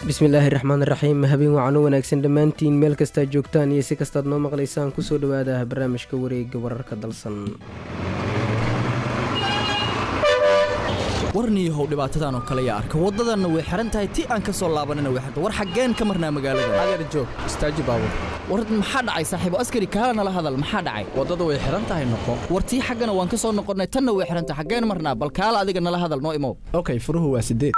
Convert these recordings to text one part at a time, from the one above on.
bismillaahi raxmaan raxiim habeen wacan u wanaagsan dhammaantiin meel kastaad joogtaan iyo si kastaad noo maqlaysaan kusoo dhawaada barnaamijka wareega wararka dalsan warniihow dhibaatadan oo kale yaa arka waddadanna way xihan tahay ti aan ka soo laabanina way xirta war xaggeen ka marnaa magaalada adeer joog istaaji baabur war maxaa dhacay saaxiibo askari kaala nala hadal maxaa dhacay waddada way xihan tahay noqo war tii xaggana waan ka soo noqonnay tanna way xihan tahay xaggeen marnaa bal kaala adiga nala hadal noo imow okay furuhu waa sideed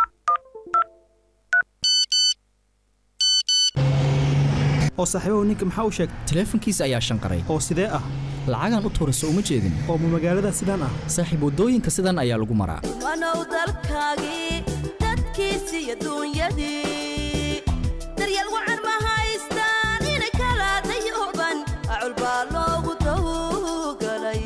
oo saaxiibahu ninka maxaa u sheegtay taleefankiisa ayaa shanqaray oo sidee ah lacagaan u tuura soo uma jeedin oo ma magaalada sidaan ah saaxiib waddooyinka sidan ayaa lagu maraa wanow dalkaagii dadkiisi iyo duunyadii daryeel wacan ma haystaan inay kala dayooban acul baa loogu dawgalay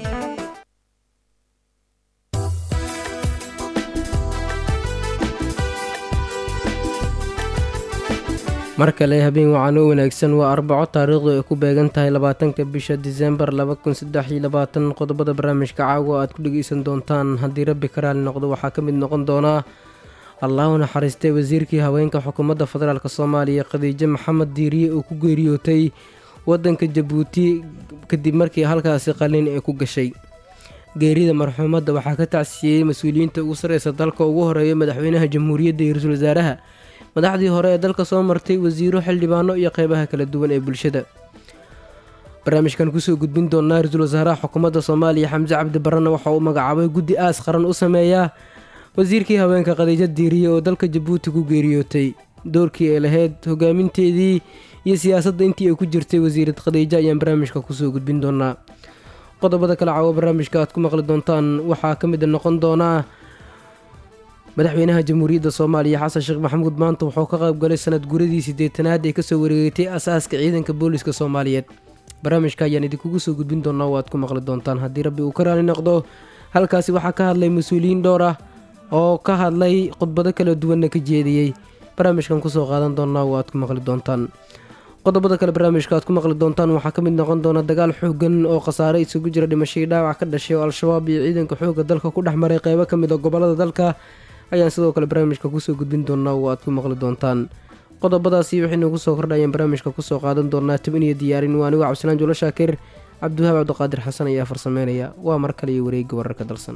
mar kale habeen wacan oo wanaagsan waa arbaco taariikhdu ay ku beegan tahay labaatanka bisha disembar qodobada barnaamijka caawa aad ku dhegeysan doontaan haddii rabbi ka raali noqdo waxaa ka mid noqon doonaa allahu naxariistay wasiirkii haweenka xukuumadda federaalk soomaaliya khadiijo maxamed diiriye oo ku geeriyootay wadanka jabuuti kadib markii halkaasi qalin ay ku gashay geerida marxuumadda waxaa ka tacsiyeyey mas-uuliyiinta ugu sarreysa dalka ugu horeeya madaxweynaha jamhuuriyadda iyo ra-iisul wasaaraha madaxdii hore ee dalka soo martay wasiiro xildhibaano iyo qeybaha kala duwan ee bulshada barnaamijkan kusoo gudbin doonaa ra-iisul wasaaraha xukuumadda soomaaliya xamse cabdi barrena waxa uu magacaabay guddi aas qaran u sameeyaa wasiirkii haweenka khadiijo diiriye oo dalka jabuuti ku geeriyootay doorkii ay lahayd hogaaminteedii iyo siyaasadda intii ay ku jirtay wasiirad khadiijo ayaan barnaamijka kusoo gudbin doonaa qodobada kale caawo barnaamijka aad ku maqli doontaan waxaa ka mid noqon doonaa madaxweynaha jamhuuriyadda soomaaliya xasan sheekh maxamuud maanta wuxuu ka qayb galay sanad guradii siddeetanaad ee kasoo wareegatay asaaska ciidanka booliska soomaaliyeed barnaamijka ayaan idinkugu soo gudbin doonaa oo aad ku maqli doontaan haddii rabbi uu ka raali noqdo halkaasi waxaa ka hadlay mas-uuliyiin dhowr ah oo ka hadlay khudbado kala duwanna ka jeediyey barnaamijkan kusoo qaadan doonaa oo aad ku maqli doontaan qodobada kale barnaamijka aad ku maqli doontaan waxaa ka mid noqon doona dagaal xoogan oo khasaare isugu jira dhimashadii dhaawac ka dhashay oo al-shabaab iyo ciidanka xoogga dalka ku dhex maray qeybo ka mid a gobolada dalka ayaan sidoo kale barnaamijka kusoo gudbin doonaa oo aad ku maqli doontaan qodobadaasi waxay noogu soo kordhayaan barnaamijka kusoo qaadan doonaa tibin iyo diyaarin waa anigo cabdisalaan juulo shaakir cabdiwahaab cabdiqaadir xasan ayaa farsameynaya waa mar kale iyo wareegga wararka dalsan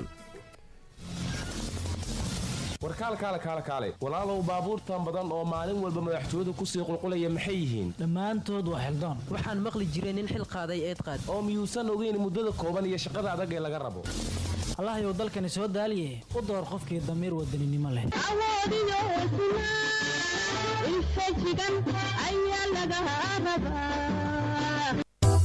warkaalkaale kaale kaale walaalow baabuurtan badan oo maalin walba madaxtooyadu kusii qulqulaya maxay yihiin dhammaantood waa xildaan waxaan maqli jiray nin xil qaaday eed qaad oo miyuusan ogeyn muddada kooban iyo shaqada adag ee laga rabo allahayow dalkani soo daaliye u door qofkii damiir wadaninimo leh awoodiyo hesnaa infajigan ayaa laga rabaa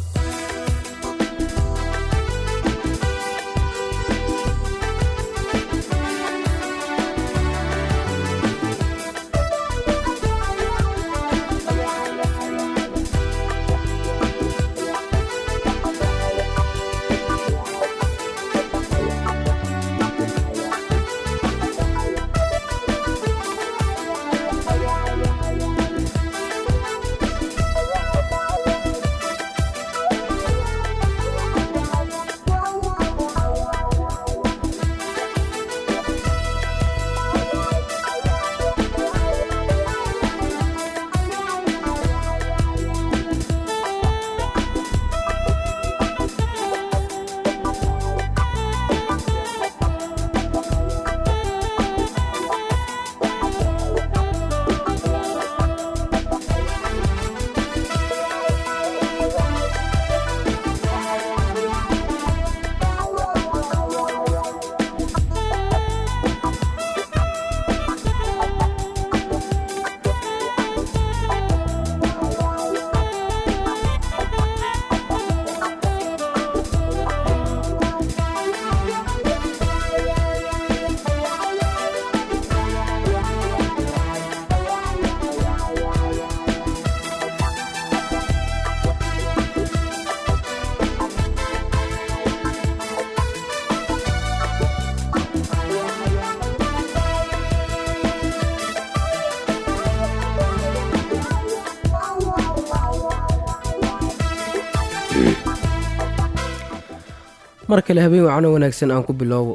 mar kale habeen wacano wanaagsan aan ku bilowbo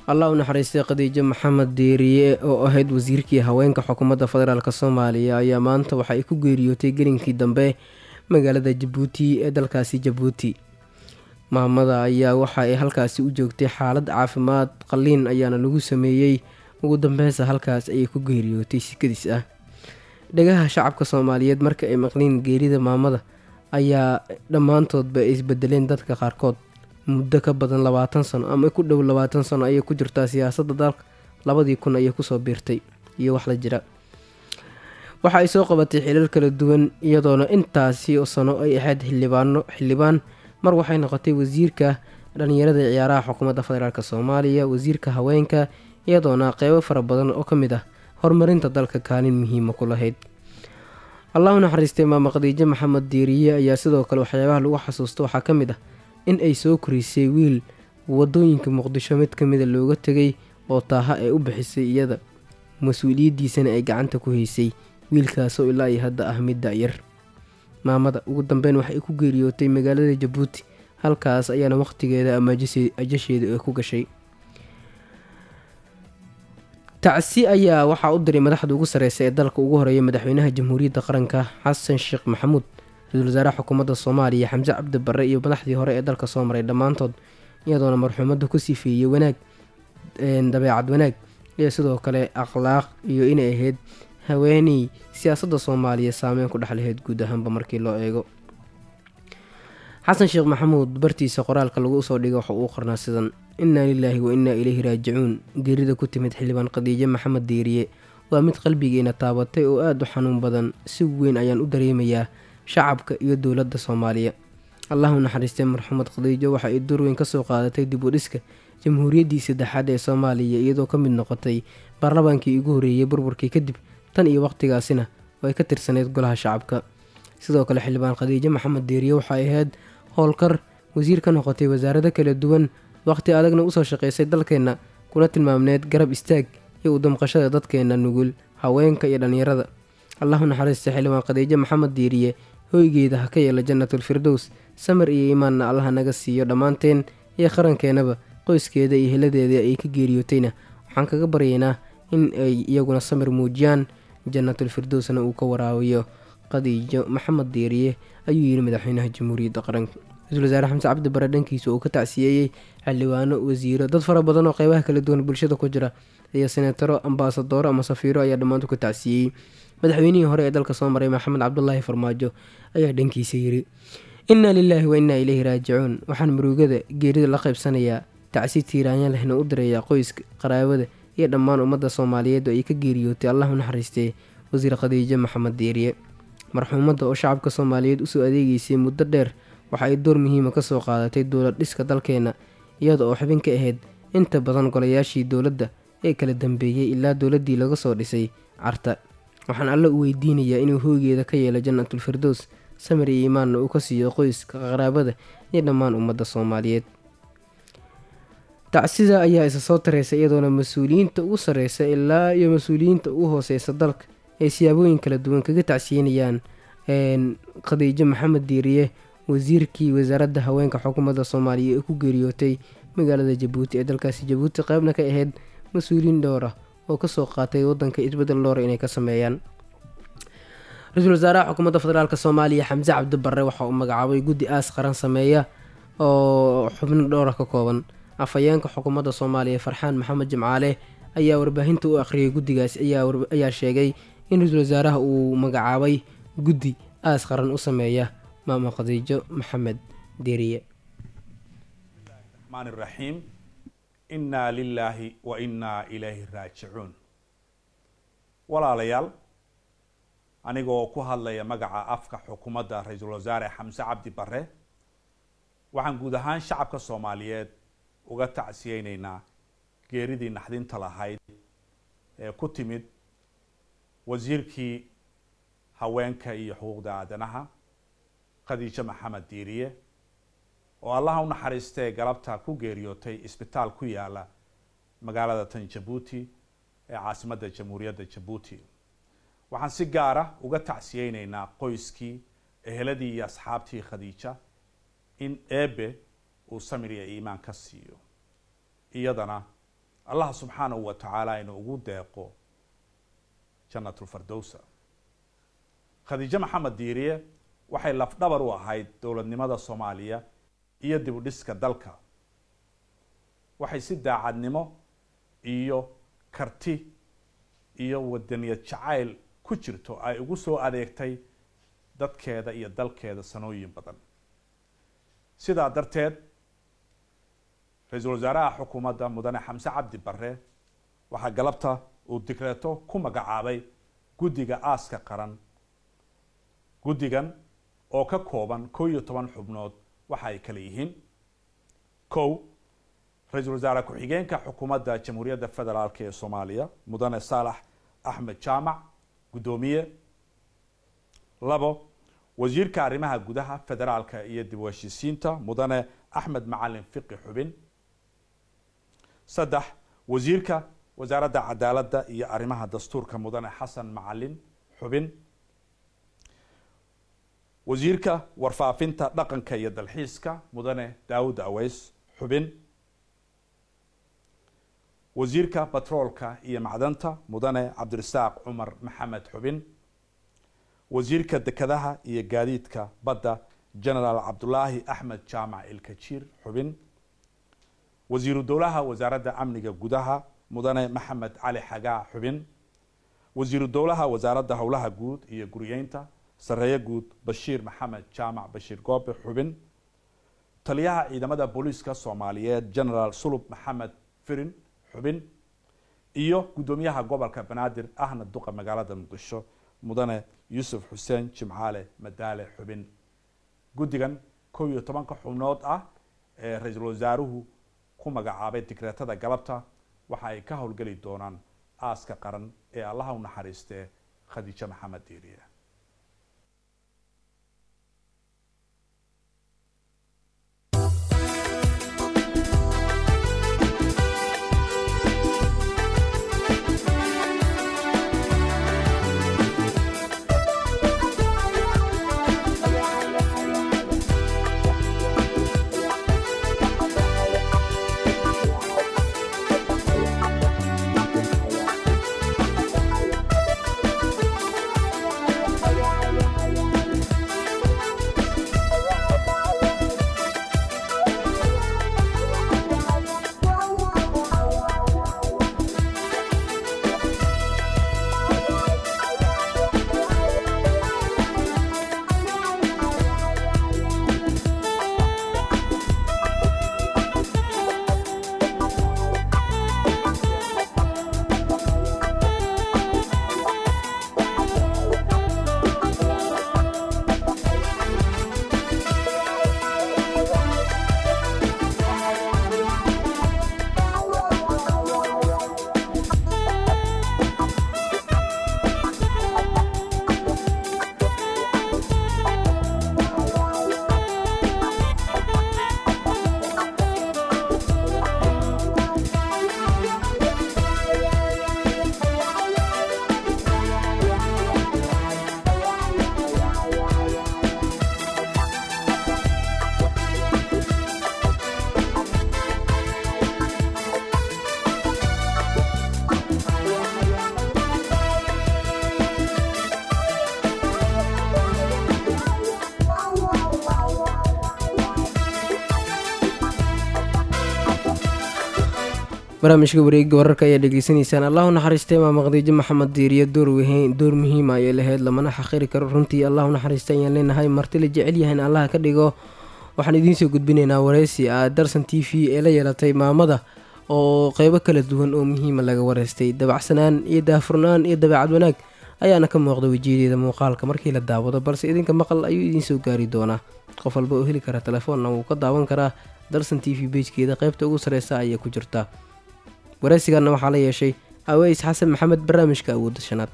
allah u naxariistay khadiijo maxamed diiriye oo ahayd wasiirkii haweenka xukuumadda federaalk soomaaliya ayaa maanta waxa ay ku geeriyootay gelinkii dambe magaalada jabuuti ee dalkaasi jabuuti maamada ayaa waxa ay halkaasi u joogtay xaalad caafimaad qalliin ayaana lagu sameeyey ugu dambeysa halkaas ayay ku geeriyootay sikadiis ah dhegaha shacabka soomaaliyeed marka ay maqliin geerida maamada ayaa dhammaantoodba ay isbedeleen dadka qaarkood muddo ka badan labaatan sano ama ku dhow labaatan sano ayay ku jirtaa siyaasadda dalka labadii kun ayay kusoo biirtay iyo wax la jira waxa ay soo qabatay xilal kala duwan iyadoona intaasi sano ay ahayd xildhibaano xildhibaan mar waxay noqotay wasiirka dhalinyarada ciyaaraha xukuumadda federaalk soomaaliya wasiirka haweenka iyadoona qeybo fara badan oo ka mid ah horumarinta dalka kaalin muhiima ku lahayd allah u naxariistay maama khadiijo maxamed diiriye ayaa sidoo kale waxyaabaha lagu xasuusto waxaa ka mid ah in ay soo korisay wiil wadooyinka muqdisho mid kamida looga tegay oo taaha ay u bixisay iyada mas-uuliyaddiisana ay gacanta ku haysay wiilkaasoo ilaa iyo hadda ah mid da-yar maamada ugu dambeyn waxay ku geeriyootay magaalada jabuuti halkaas ayaana waqtigeeda ama ajasheeda ay ku gashay tacsi ayaa waxaa u diray madaxda ugu sareysa ee dalka ugu horeeya madaxweynaha jamhuuriyadda qaranka xasan sheekh maxamuud ra-iisul wasaaraha xukuumadda soomaaliya xamse cabdi barre iyo madaxdii hore ee dalka soo maray dhammaantood iyadoona marxuumadda ku sifeeyey wanaag dabeecad wanaag iyo sidoo kale akhlaaq iyo inay ahayd haweeney siyaasadda soomaaliya saameyn ku dhex lahayd guud ahaanba markii loo eego xasan sheekh maxamuud bartiisa qoraalka lagu soo dhigay waxa uu qornaa sidan innaa lilaahi wa innaa ilayhi raajicuun geerida ku timid xildhibaan khadiijo maxamed diiriye waa mid qalbigeena taabatay oo aada u xanuun badan si weyn ayaan u dareemayaa shacabka iyo dowladda soomaaliya allahu naxariistay marxumed khadiijo waxa ay door weyn kasoo qaadatay dib u dhiska jamhuuriyaddii saddexaad ee soomaaliya iyadoo ka mid noqotay baarlamaankii ugu horreeyey burburkii kadib tan iyo waqtigaasina way ka tirsaneyd golaha shacabka sidoo kale xildhibaan khadiijo maxamed diiriye waxay ahayd howlkar wasiir ka noqotay wasaarado kala duwan waqhti adagna usoo shaqeysay dalkeenna kuna tilmaamneyd garab istaag iyo udamqashada dadkeenna nugul haweenka iyo dhallinyarada allahu naxariista xildhibaan khadiijo maxamed diiriye hoygeeda ha ka yeela jannatul firdows samar iyo iimaanna allaha naga siiyo dhammaanteen iyo qarankeenaba qoyskeeda iyo heladeeda ay ka geeriyootayna waxaan kaga baryaynaa in ay iyaguna samir muujiyaan jannatul firdowsna uu ka waraabiyo khadiijo maxamed diiriye ayuu yidhi madaxweynaha jamhuuriyadda qaranka ra-iisul wasaare xamse cabdi bare dhankiisa uu ka tacsiyeeyey xildhibaano wasiiro dad fara badan oo qeybaha kala duwan bulshada ku jira iyo senataro ambaasadooro ama safiiro ayaa dhammaantu ka tacsiyeeyey madaxweynihii hore ee dalka soo maray maxamed cabdulaahi farmaajo ayaa dhankiisa yidhi innaa lilaahi wa innaa ilayhi raajicuun waxaan murugada geerida la qaybsanayaa tacsi tiiraanya lehna u dirayaa qoyska qaraabada iyo dhammaan ummadda soomaaliyeed oo ay ka geeriyootay allahu naxariistay wasiir khadiijo maxamed diiriye marxuumadda oo shacabka soomaaliyeed usoo adeegeysay muddo dheer waxa ay door muhiima kasoo qaadatay dowlad dhiska dalkeena iyada oo xubin ka ahayd inta badan golayaashii dowladda ee kala dambeeyey ilaa dowladdii laga soo dhisay carta waxaan alle u weydiinayaa inuu hooygeeda ka yeelo jannatul firdows samir iyo iimaanna uu ka siiyo qoyska qaraabada iyo dhammaan ummadda soomaaliyeed tacsida ayaa isa soo tareysa iyadoona mas-uuliyiinta ugu sareysa ilaa iyo mas-uuliyiinta ugu hooseysa dalka ay siyaabooyin kala duwan kaga tacsiyenayaan khadiijo maxamed diiriye wasiirkii wasaaradda haweenka xukuumadda soomaaliya ee ku geeriyootay magaalada jabuuti ee dalkaasi jabuuti qeybna ka ahayd mas-uuliyiin dhowr ah oo kasoo qaatay wadanka isbedel dhowra inay ka sameeyaan ra-iisul wasaaraha xukuumadda federaalk soomaaliya xamse cabdi barre waxa uu magacaabay guddi aas qaran sameeya oo xubno dhowra ka kooban afhayeenka xukuumadda soomaaliya farxaan maxamed jimcaale ayaa warbaahinta u akhriyay guddigaas ayaa sheegay in ra-iisul wasaaraha uu magacaabay guddi aas qaran u sameeya maama khadiijo maxamed deriye الرحمن الرحيم إنا لله وإنا إليه راجعون walaalayaal anigoo ku hadlaya magaca afka xukuumadda ra-iisul wasaare xamse cabdi bare waxaan guud ahaan shacabka soomaaliyeed uga tacsiyeyneynaa geeridii naxdinta lahayd ee ku timid wasiirkii haweenka iyo xuquuqda aadanaha khadiijo maxamed diiriye oo allaha u naxariistee galabta ku geeriyootay isbitaal ku yaala magaalada tan jabuuti ee caasimadda jamhuuriyadda jabuuti waxaan si gaara uga tacsiyeyneynaa qoyskii eheladii iyo asxaabtii khadiija in eebe uu samir iyo iimaan ka siiyo iyadana allah subxaanahu wa tacaala inuu ugu deeqo jannatulfardowsa khadiijo maxamed diiriye waxay lafdhabar u ahayd dowladnimada soomaaliya iyo dib u dhiska dalka waxay si daacadnimo iyo karti iyo wadaniyad jacayl ku jirto ay ugu soo adeegtay dadkeeda iyo dalkeeda sanooyin badan sidaa darteed ra-iisul wasaaraha xukuumadda mudane xamse cabdi bare waxaa galabta uu digreeto ku magacaabay guddiga aaska qaran guddigan oo ka kooban kow iyo toban xubnood waxa ay kala yihiin kow ra-iisul wasaare ku-xigeenka xukuumadda jamhuuriyadda federaalk ee soomaaliya mudane saalax axmed jaamac guddoomiye labo wasiirka arrimaha gudaha federaalka iyo dib u heshiisiinta mudane axmed macalin fiqi xubin saddex wasiirka wasaaradda cadaaladda iyo arrimaha dastuurka mudane xasan macalin xubin wasiirka warfaafinta dhaqanka iyo dalxiiska mudane daawud aweys xubin wasiirka batroolka iyo macdanta mudane cabdirasaaq cumar maxamed xubin wasiirka dekedaha iyo gaadiidka badda genaraal cabdulaahi axmed jaamac ilkajiir xubin wasiiru dowlaha wasaaradda amniga gudaha mudane maxamed cali xagaa xubin wasiiru dowlaha wasaaradda howlaha guud iyo guriyeynta sareeye guud bashiir maxamed jaamac bashiir goobe xubin taliyaha ciidamada booliiska soomaaliyeed genaraal sulub maxamed firin xubin iyo guddoomiyaha gobolka banaadir ahna duqa magaalada muqdisho mudane yuusuf xuseen jimcaale madaale xubin guddigan kow iyo tobanka xubnood ah ee ra-iisul wasaaruhu ku magacaabay digreetada galabta waxa ay ka howlgeli doonaan aaska qaran ee allaha u naxariistee khadiijo maxamed diiriye barnaamijka wareega wararka ayaa dhegeysanaysaan allahu naxariistay imaam khadiijo maxamed diiriye door weyn door muhiima ayay lahayd lamana xaqiri karo runtii allahu naxariista ayaan leenahay marti la jecel yahay in allaha ka dhigo waxaan idiinsoo gudbinaynaa wareysi a darsan t v ee la yeelatay maamada oo qeybo kala duwan oo muhiima laga wareystay dabacsanaan iyo daafurnaan iyo dabeecad wanaag ayaana ka muuqda wejiyadeeda muuqaalka markii la daawado balse idinka maqal ayuu idiinsoo gaari doonaa qof walba oo heli kara telefoonna wuu ka daawan karaa darsan t v bejkeeda qeybta ugu sareysa ayay ku jirtaa wareysigaana waxaa la yeeshay aweys xasan maxamed barnaamijka awoodda shanaad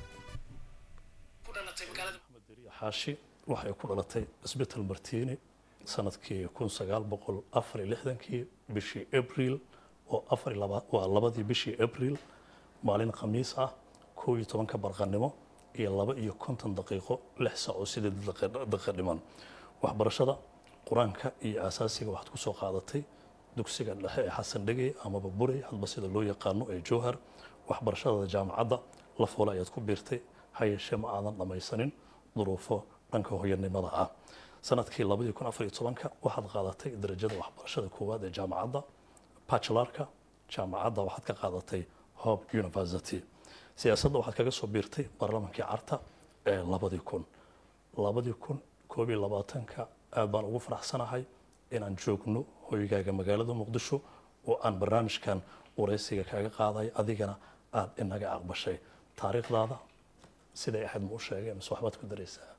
xaashi waxay ku dhalatay isbital martiini sanadkii kun sagaal boqol afar iyo lixdankii bishii abriil oo afar iyo laba waa labadii bishii abriil maalin khamiis ah kow iyo tobanka barqanimo iyo laba iyo konton daqiiqo lix saac oo sideed daqiiqo dhiman waxbarashada qur-aanka iyo asaasiga waxaad ku soo qaadatay dugsiga dhexe ee xasan dhegey amaba burey hadba sida loo yaqaano ee jowhar waxbarashada jaamacadda la foole ayaad ku biirtay ha yeeshee ma aadan dhammaysanin duruufo dhanka hooyanimada ah sanadkii labadii kun afar iyo tobanka waxaad qaadatay darajada waxbarashada koowaad ee jaamacadda bachelarka jaamacadda waxaad ka qaadatay hope university siyaasadda waxaad kaga soo biirtay baarlamankii carta ee labadii kun labadii kun koob iyo labaatanka aad baan ugu faraxsanahay inaan joogno hoygaaga magaalada muqdisho oo aan barnaamijkan waraysiga kaaga qaaday adigana aada inaga aqbashay taariikhdaada siday ahayd ma u sheegay mise waxbaad ku daraysaa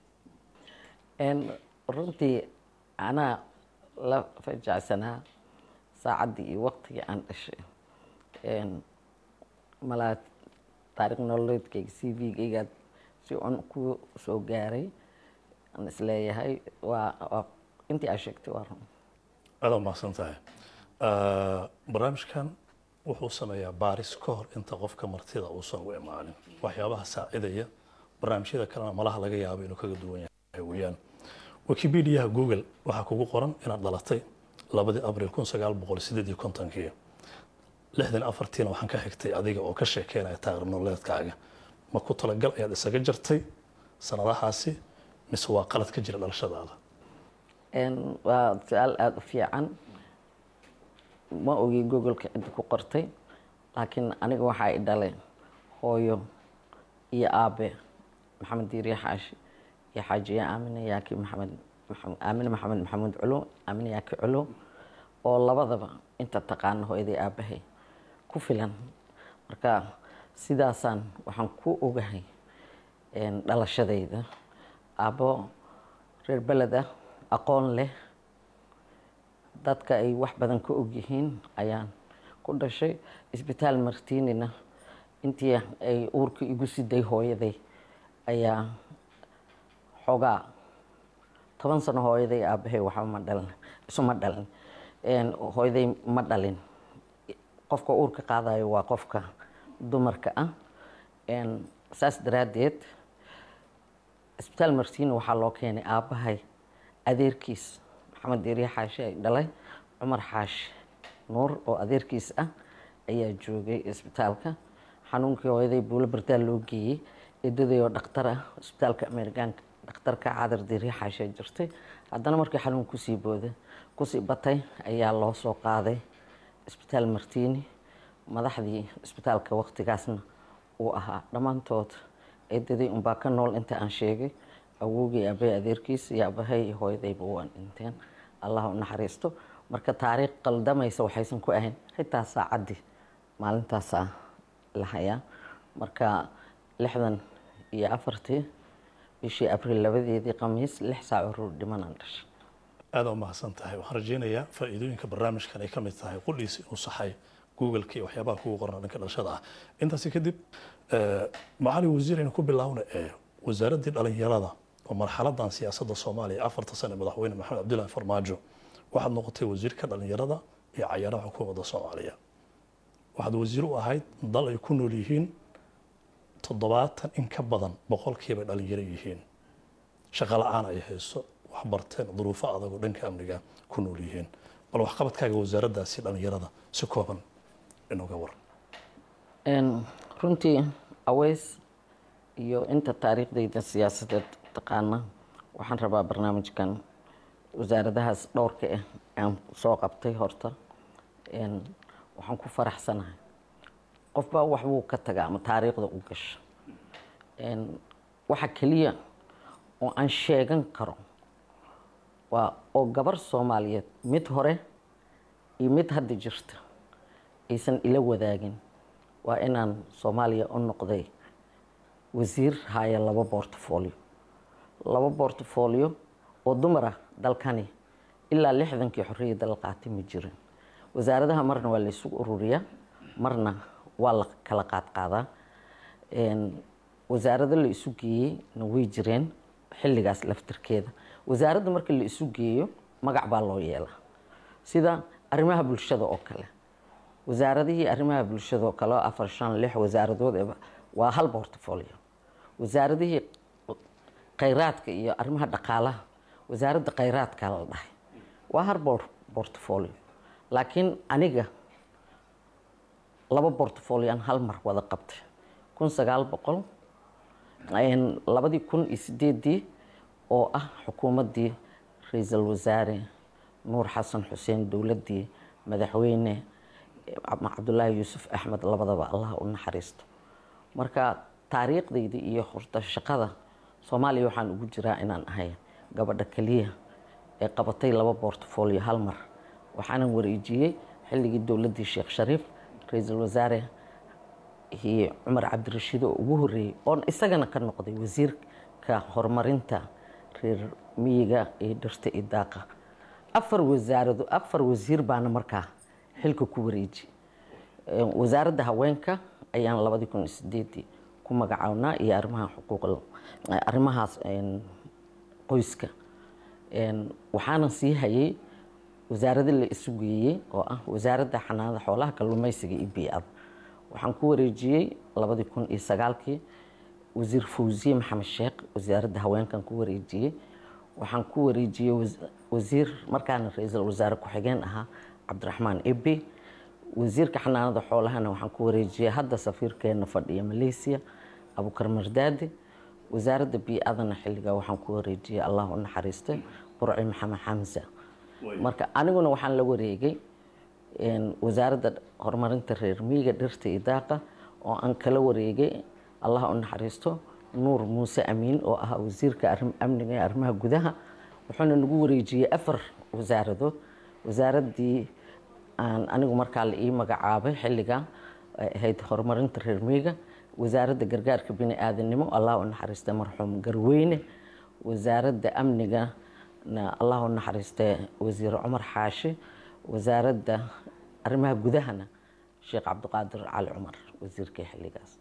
runtii anaa la fajacsanaa saacaddii iyo waqtigii aan dhashay malaa taarikh nololeedkayga c v-gaygaad si un ku soo gaaray aan isleeyahay waa waa intii aa sheegtay waa run aada umahadsan tahay barnaamijkan wuxuu sameeyaa baaris ka hor inta qofka martida uusan u imaanin waxyaabaha saacidaya barnaamijyada kalena malaha laga yaabo inuu kaga duwan yahay weeyaan wikipediaha google waxaa kugu qoran inaad dhalatay labadii abril kun sagaal boqol sideed iyo kontonkii lixdan afartiina waxaan ka xigtay adiga oo ka sheekeynaya taariikh nololeedkaaga ma ku talagal ayaad isaga jartay sanadahaasi mise waa qalad ka jira dhalashadaada waa su-aal aada u fiican ma ogi googoleka cidda ku qortay laakiin aniga waxaa i dhalay hooyo iyo aabe maxamed diiriye xaashi iyo xaajiye aamine yaaki maxamed aamine maxamed maxamuud culo aamine yaaki culo oo labadaba inta taqaana hooyaday aabahay ku filan marka sidaasaan waxaan ku ogahay dhalashadayda aabo reer beled ah aqoon leh dadka ay wax badan ka ogyihiin ayaan ku dhashay isbitaal martiinina intii ay uurka igu siday hooyaday ayaa xoogaa toban sano hooyaday aabahay waxba ma dhalin isuma dhalin hooyaday ma dhalin qofka uurka qaadayo waa qofka dumarka ah saas daraaddeed isbitaal martiina waxaa loo keenay aabbahay adeerkiis maxamed diiriye xaashi ay dhalay cumar xaashi nuur oo adeerkiis ah ayaa joogay isbitaalka xanuunkii hooyaday buulo bardaal loo geeyey eedaday oo dhakhtar ah isbitaalka amerikaanka dhakhtarka cadar diiriye xaashi ay jirtay haddana markii xanuun kusii booda kusii batay ayaa loo soo qaaday isbitaal martiini madaxdii isbitaalka waqtigaasna uu ahaa dhammaantood eedaday unbaa ka nool inta aan sheegay awowgii aabay adeerkiis iyo aabahay iyo hooyadayba waan dhinteen allah u naxariisto marka taariikh qaldamaysa waxaysan ku ahayn xitaa saacaddii maalintaasaa la hayaa marka lixdan iyo afartii bishii abriil labadeedii khamiis lix saac oo ruur dhimanaan dhashay aada u mahadsan tahay waxaan rajeynayaa faa'iidooyinka barnaamijkan ay ka mid tahay qudhiis inuu saxay googleka iyo waxyaabaha kugu qoran dhanka dhalashada ah intaasi kadib macalin wasiir aynu ku bilaawna ee wasaaraddii dhalinyarada oo marxaladan siyaasadda soomaaliya afarta sane madaxweyne maxamed cabdullaahi farmaajo waxaad noqotay wasiirka dhalinyarada iyo cayaaraha xukuumadda soomaaliya waxaad wasiir u ahayd dal ay ku nool yihiin toddobaatan in ka badan boqolkiiba dhalinyaro yihiin shaqo la-aan ay hayso waxbarteen duruufo adag oo dhanka amniga ku nool yihiin bal waxqabadkaaga wasaaraddaasi dhalinyarada si kooban inuga war runtii aweys iyo inta taariikhdayda siyaasadeed taqaana waxaan rabaa barnaamijkan wasaaradahaas dhowrka ah aan soo qabtay horta waxaan ku faraxsanahay qofbaa waxbuu ka taga ama taariikhda u gasha waxa keliya oo aan sheegan karo waa oo gabar soomaaliyeed mid hore iyo mid hadda jirta aysan ila wadaagin waa inaan soomaaliya u noqday wasiir haya laba bortfolio laba bortfolio oo dumar ah dalkani ilaa lixdankii xorriyadda la qaatay ma jirin wasaaradaha marna waa la isugu ururiyaa marna waa la kala qaadqaadaa wasaarado la isu geeyey na way jireen xilligaas laftirkeeda wasaaradda marka la isu geeyo magac baa loo yeelaa sida arrimaha bulshada oo kale wasaaradihii arrimaha bulshada oo kale oo afar shan lix wasaaradood waa hal portfolio wasaaradihii khayraadka iyo arrimaha dhaqaalaha wasaaradda khayraadka la dhahay waa hal portfolio laakiin aniga laba portfolioan hal mar wada qabtay kun sagaal boqol labadii kun iyo sideedii oo ah xukuumaddii ra-iisul wasaare nuur xasan xuseen dowladdii madaxweyne cabdulaahi yuusuf axmed labadaba allah u naxariisto marka taariikhdayda iyo horta shaqada soomaaliya waxaan ugu jiraa inaan ahay gabadha keliya ee qabatay laba portfolio hal mar waxaanan wareejiyey xilligii dowladdii sheekh shariif ra-iisul wasaare iyo cumar cabdirashiid oo ugu horreeyey oon isagana ka noqday wasiirka horumarinta reer miyiga iyo dhirta iyo daaqa afar wasaarado afar wasiir baana markaa xilka ku wareeji wasaaradda haweenka ayaan labadii kun iyo sideedii ku magacawnaa iyo arrimaha xuquuqal arrimahaas qoyska waxaanan sii hayay wasaarada la isu geeyey oo ah wasaaradda xanaanada xoolaha kalluumaysiga iyo bii-ada waxaan ku wareejiyey labadii kun iyo sagaalkii wasiir fawsiye maxamed sheekh wasaaradda haweenkan ku wareejiyey waxaan ku wareejiyey wasiir markaana ra-iisul wasaare ku-xigeen ahaa cabdiraxmaan ebe wasiirka xanaanada xoolahana waxaan ku wareejiyey hadda safiirkeena fadhiya malaysia abukar mardaadi wasaaradda bii-adana xilligaa waxaan ku wareejiyey allah u naxariistay burci maxamed xamsa marka aniguna waxaan la wareegay wasaaradda horumarinta reer miyiga dhirta iyo daaqa oo aan kala wareegay allah u naxariisto nuur muuse amiin oo ah wasiirka amniga ee arrimaha gudaha wuxuuna nagu wareejiyey afar wasaaradood wasaaraddii aan anigu markaa la ii magacaabay xilligaa ahayd horumarinta reer miyiga wasaaradda gargaarka bini aadanimo allah u naxariista marxuum garweyne wasaaradda amnigana allah u naxariista wasiir cumar xaashi wasaaradda arrimaha gudahana sheekh cabdiqaadir cali cumar wasiirkii xilligaas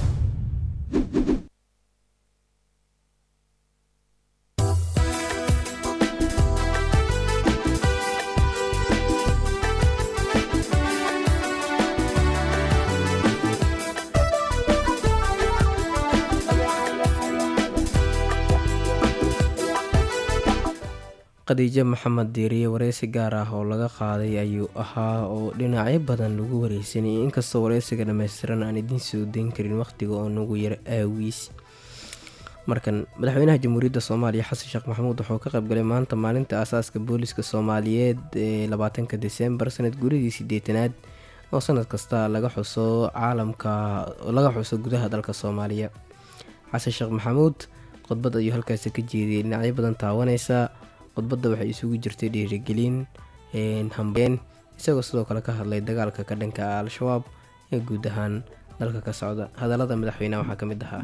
khadiijo maxamed diiriye wareysi gaar ah oo laga qaaday ayuu ahaa oo dhinacyo badan lagu wareysanayay inkastoo wareysiga dhammaystiran aan idiin soo dayn karin wakhtiga oo nagu yar aawiis markan madaxweynaha jamhuuriyadda soomaaliya xasan sheekh maxamuud wuxuu ka qaybgalay maanta maalinta aasaaska booliska soomaaliyeed ee labaatanka desembar sanad guuridii sideetanaad oo sanad kasta laga xuso caalamka laga xuso gudaha dalka soomaaliya xasan sheekh maxamuud khudbad ayuu halkaasi ka jeediyay dhinacyo badan taawaneysa khudbadda waxay isugu jirtay dhiirigelin hambeen isagoo sidoo kale ka hadlay dagaalka ka dhanka ah al-shabaab ee guud ahaan dalka ka socda hadallada madaxweyneha waxaa ka mid ahaa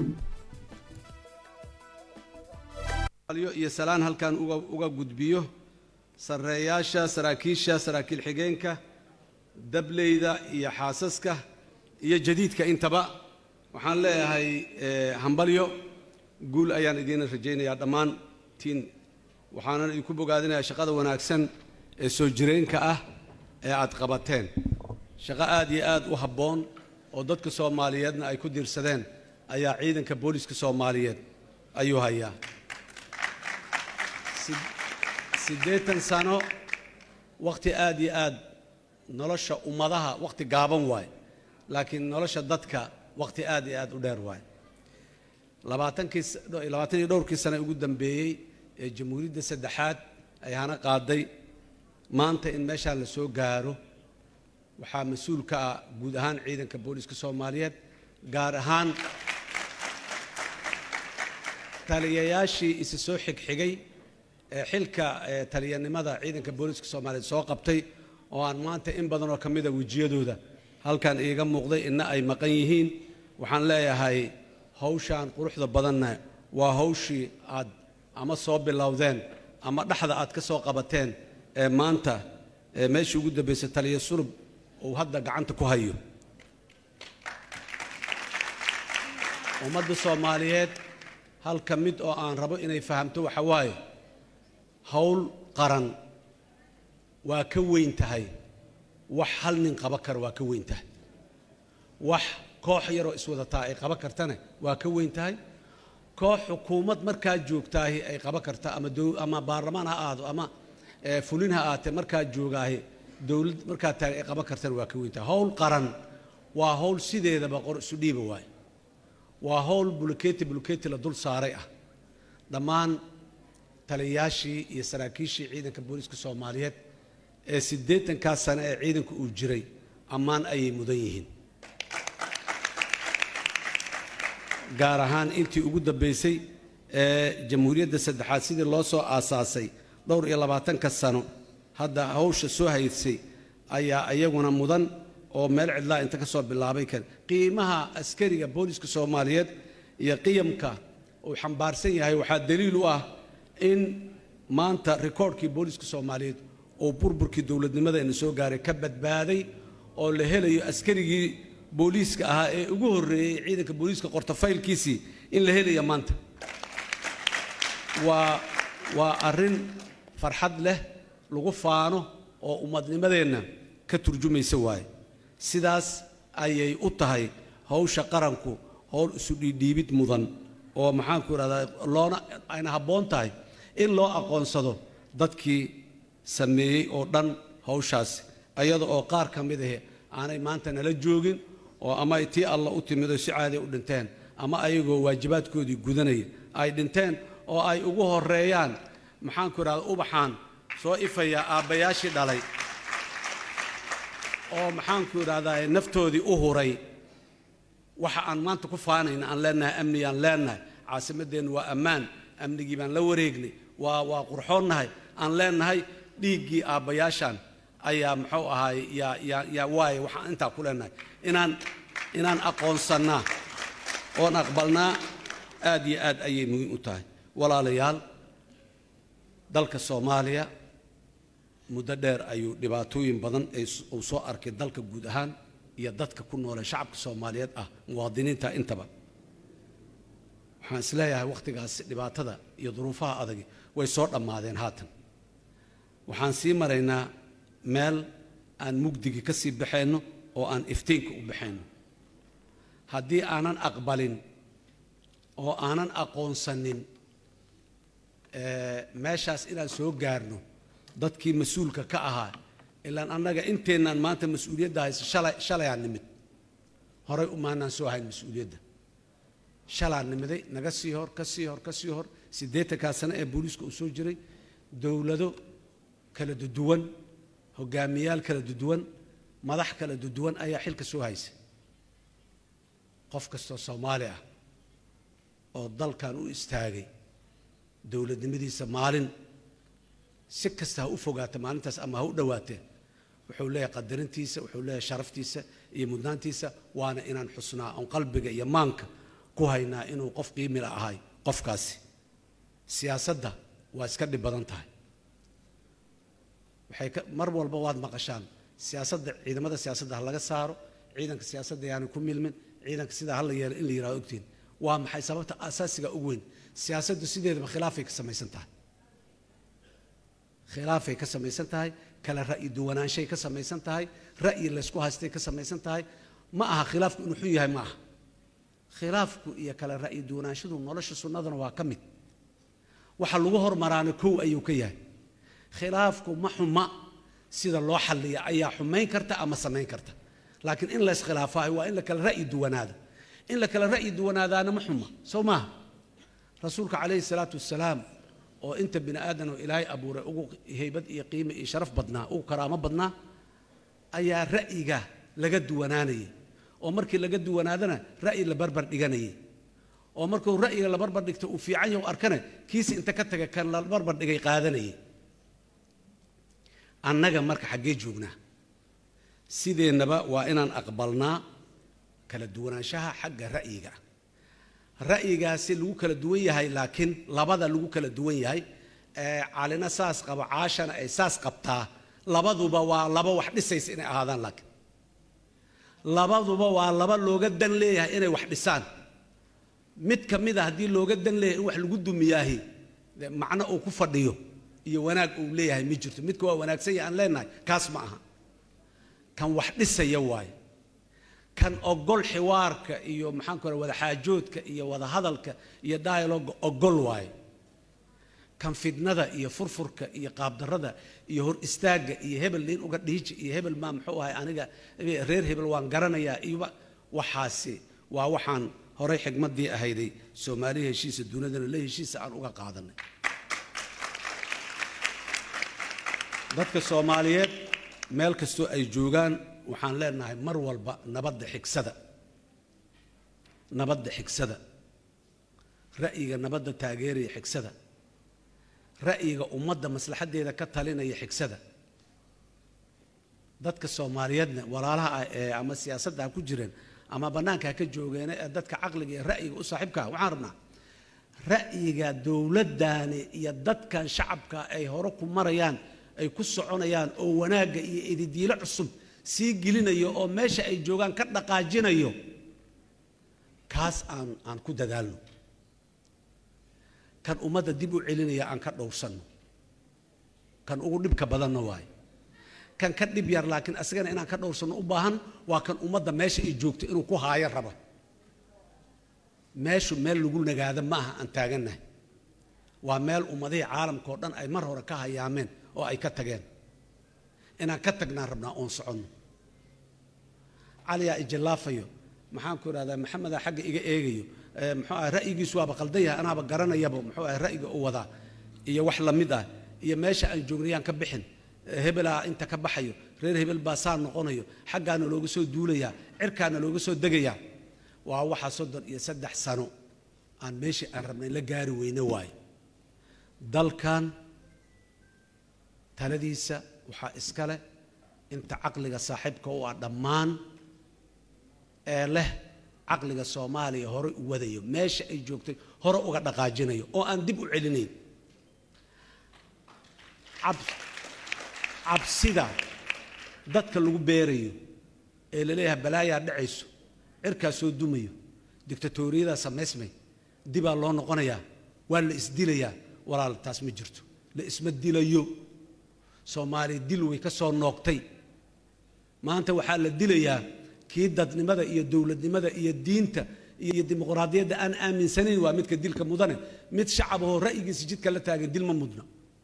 iyo salaan halkan uga uga gudbiyo sarreeyaasha saraakiisha saraakiil xigeenka dableyda iyo xaasaska iyo jadiidka intaba waxaan leeyahay hambalyo guul ayaan idiin rajaynayaa dhammaantiin waxaanan idinku bogaadinayaa shaqada wanaagsan ee soo jireenka ah ee aad qabateen shaqo aad iyo aad u habboon oo dadka soomaaliyeedna ay ku diirsadeen ayaa ciidanka booliska soomaaliyeed ayuu hayaa siddeetan sano wakhti aad iyo aad nolosha ummadaha wakhti gaaban waaye laakiin nolosha dadka wakhti aad iyo aad u dheer waaye labaatankii labaatan iyo dhowrkii sane ugu dambeeyey ee jamhuuriyadda saddexaad ay hana qaaday maanta in meeshaan la soo gaaro waxaa mas-uul ka ah guud ahaan ciidanka booliska soomaaliyeed gaar ahaan taliyayaashii isa soo xigxigay ee xilka taliyanimada ciidanka booliska soomaaliyeed soo qabtay oo aan maanta in badan oo ka mida wejiyadooda halkan iiga muuqday inna ay maqan yihiin waxaan leeyahay hawshaan quruxda badanna waa hawshii aad ama soo bilowdeen ama dhexda aad ka soo qabateen ee maanta ee meeshii ugu dambaysay taliya surub uu hadda gacanta ku hayo ummadda soomaaliyeed halka mid oo aan rabo inay fahamto waxa waaye hawl qaran waa ka weyn tahay wax hal nin qaba kara waa ka weyn tahay wax koox yaroo iswadataa ay qaba kartana waa ka weyn tahay koox xukuumad markaa joogtaahi ay qaba karta ama ama baarlamaan ha ahaado ama fulin ha ahaatee markaa joogaahi dowlad markaa taagan ay qaban kartana waa ka weyntahay howl qaran waa howl sideedaba qor isu dhiiba waaye waa howl buluketi buluketi la dul saaray ah dhammaan taliyayaashii iyo saraakiishii ciidanka booliiska soomaaliyeed ee siddeetankaa sane ee ciidanku uu jiray ammaan ayay mudan yihiin gaar ahaan intii ugu dambaysay ee jamhuuriyadda saddexaad sidii loo soo aasaasay dhowr iyo labaatanka sano hadda hawsha soo haysay ayaa iyaguna mudan oo meel cidlaa inta ka soo bilaabay kan qiimaha askariga booliiska soomaaliyeed iyo qiyamka uu xambaarsan yahay waxaa daliil u ah in maanta rikoodhkii booliiska soomaaliyeed oo burburkii dowladnimada ina soo gaaray ka badbaaday oo la helayo askarigii booliiska ahaa ee ugu horreeyey ciidanka booliiska qortafaylkiisii in la helaya maanta waa waa arrin farxad leh lagu faano oo ummadnimadeenna ka turjumaysa waaye sidaas ayay u tahay hawsha qaranku howl isu dhiidhiibid mudan oo maxaanku idhahdaa loona ayna habboon tahay in loo aqoonsado dadkii sameeyey oo dhan hawshaasi ayada oo qaar ka mid ahi aanay maanta nala joogin oo ama ay tii alla u timid oo si caadi u dhinteen ama ayagoo waajibaadkoodii gudanaya ay dhinteen oo ay ugu horeeyaan maxaanku idhahda ubaxaan soo ifaya aabbayaashii dhalay oo maxaanku idhahdaa naftoodii u huray waxa aan maanta ku faanayna aan leenahay amniyaan leenahay caasimadeennu waa ammaan amnigii baan la wareegnay waa waa qurxoonnahay aan leenahay dhiiggii aabbayaashan ayaa muxuu ahaay yaa yaa yaa waaye waxaan intaa ku leenahay inaan inaan aqoonsannaa oon aqbalnaa aad iyo aad ayay muhiim u tahay walaalayaal dalka soomaaliya muddo dheer ayuu dhibaatooyin badan uu soo arkay dalka guud ahaan iyo dadka ku noole shacabka soomaaliyeed ah muwaadiniinta intaba waxaan isleeyahay wakhtigaas dhibaatada iyo duruufaha adagi way soo dhammaadeen haatan waxaan sii maraynaa meel aan mugdigi ka sii baxayno oo aan iftiinka u baxayno haddii aanan aqbalin oo aanan aqoonsanin meeshaas inaan soo gaarno dadkii mas-uulka ka ahaa ilaan annaga inteennaan maanta mas-uuliyadda haysa shalay shalayaan nimid horay umaanaan soo hayn mas-uuliyadda shalaan nimiday naga sii hor ka sii hor ka sii hor siddeetankaa sano ee booliiska uu soo jiray dowlado kala duduwan hogaamiyaal kala duduwan madax kala duduwan ayaa xilka soo haysa qof kastoo soomaali ah oo dalkan u istaagay dowladnimadiisa maalin si kasta ha u fogaata maalintaas ama ha u dhowaatee wuxuu leeyahay qadarintiisa wuxuu leeyahay sharaftiisa iyo mudnaantiisa waana inaan xusnaa oon qalbiga iyo maanka ku haynaa inuu qof qiimila ahay qofkaasi siyaasadda waa iska dhib badan tahay waxay ka mar walba waad maqashaan siyaasadda ciidamada siyaasadda ha laga saaro ciidanka siyaasadda yaanu ku milmin ciidanka sidaa hala yeelo in la yidhahdo ogtiin waa maxay sababta asaasiga ugu weyn siyaasaddu sideedaba khilaafay ka samaysan tahay khilaafay ka samaysan tahay kala ra'yi duwanaanshay ka samaysan tahay ra'yi laysku haystay ka samaysan tahay ma aha khilaafku inuu xun yahay ma aha khilaafku iyo kala ra'yi duwanaanshadu nolosha sunnadana waa ka mid waxa lagu hormaraana kow ayuu ka yahay khilaafku ma xuma sida loo xalliya ayaa xumayn karta ama samayn karta laakiin in layskhilaafayo waa in la kala ra'yi duwanaada in la kala ra'yi duwanaadaana ma xuma soo maaha rasuulka calayhi salaatu wasalaam oo inta bini aadan oo ilaahay abuuray ugu haybad iyo qiime iyo sharaf badnaa ugu karaamo badnaa ayaa ra'yiga laga duwanaanayay oo markii laga duwanaadana ra'yi la barbar dhiganayay oo markuu ra'yiga la barbar dhigto uu fiican yahay u arkana kiisi inta ka taga kan la barbar dhigay qaadanayay annaga marka xaggee joognaa sideennaba waa inaan aqbalnaa kala duwanaanshaha xagga ra'yiga ra'yigaasi lagu kala duwan yahay laakiin labada lagu kala duwan yahay ee calina saas qabo caashana ay saas qabtaa labaduba waa laba wax dhisaysa inay ahaadaan laakiin labaduba waa laba looga dan leeyahay inay wax dhisaan mid ka mid a haddii looga dan leeyahay in wax lagu dumiyaahi dee macno uu ku fadhiyo iyo wanaag uu leeyahay ma jirto midka waa wanaagsan yahay aan leenahay kaas ma aha kan wax dhisaya waaye kan ogol xiwaarka iyo maxaan ku wada xaajoodka iyo wada hadalka iyo dialoga ogol waaye kan fidnada iyo furfurka iyo qaabdarrada iyo hor istaagga iyo hebel liin uga dhiiji iyo hebel maa muxuu ahay aniga reer hebel waan garanayaa iyoba waxaasi waa waxaan horay xigmaddii ahayday soomaaliya heshiisa dunidana la heshiisa aan uga qaadanay dadka soomaaliyeed meel kastoo ay joogaan waxaan leenahay mar walba nabadda xigsada nabadda xigsada ra'yiga nabadda taageeraya xigsada ra'yiga ummadda maslaxaddeeda ka talinaya xigsada dadka soomaaliyeedna walaalaha ah ee ama siyaasadda ha ku jireen ama bannaanka ha ka joogeena ee dadka caqliga iyo ra'yiga u saaxiibka ah waxaan rabnaa ra'yiga dowladdaani iyo dadkan shacabka ay hore ku marayaan ay ku soconayaan oo wanaagga iyo ididiilo cusub sii gelinayo oo meesha ay joogaan ka dhaqaajinayo kaas aan aan ku dadaalno kan ummadda dib u celinaya aan ka dhowrsanno kan ugu dhibka badanna waaye kan ka dhib yar laakiin asagana inaan ka dhowrsanno u baahan waa kan ummadda meesha ay joogto inuu ku haayo raba meeshu meel lagu nagaado ma aha aan taagannahay waa meel ummadihii caalamka oo dhan ay mar hore ka hayaameen oo ay ka tageen inaan ka tagnaan rabnaa oon soconno caliyaa ijillaafayo maxaan ku idhahdaa maxamedaa xagga iga eegayo muxuu ah ra'yigiisu waaba qaldan yahay anaaba garanayaba muxuu ah ra'yiga u wadaa iyo wax la mid ah iyo meesha aan joognayaan ka bixin hebelaa inta ka baxayo reer hebel baa saa noqonayo xaggaana looga soo duulayaa cirkaana looga soo degayaa waa waxa soddon iyo saddex sano aan meeshii aan rabnay la gaari weyne waaye dalkan taladiisa waxaa iska leh inta caqliga saaxiibka u ah dhammaan ee leh caqliga soomaaliya hore u wadayo meesha ay joogtay hore uga dhaqaajinayo oo aan dib u celinayn cabsida dadka lagu beerayo ee laleeyahay balaayaa dhacayso cirkaa soo dumayo dictatoriyadaa samaysmay dibaa loo noqonayaa waa la isdilayaa walaal taas ma jirto la isma dilayo soomaaliya dil way ka soo noogtay maanta waxaa la dilayaa kii dadnimada iyo dowladnimada iyo diinta iyo dimuqraadiyadda aan aaminsanayn waa midka dilka mudane mid shacabahoo ra'yigiisa jidka la taagan dil ma mudna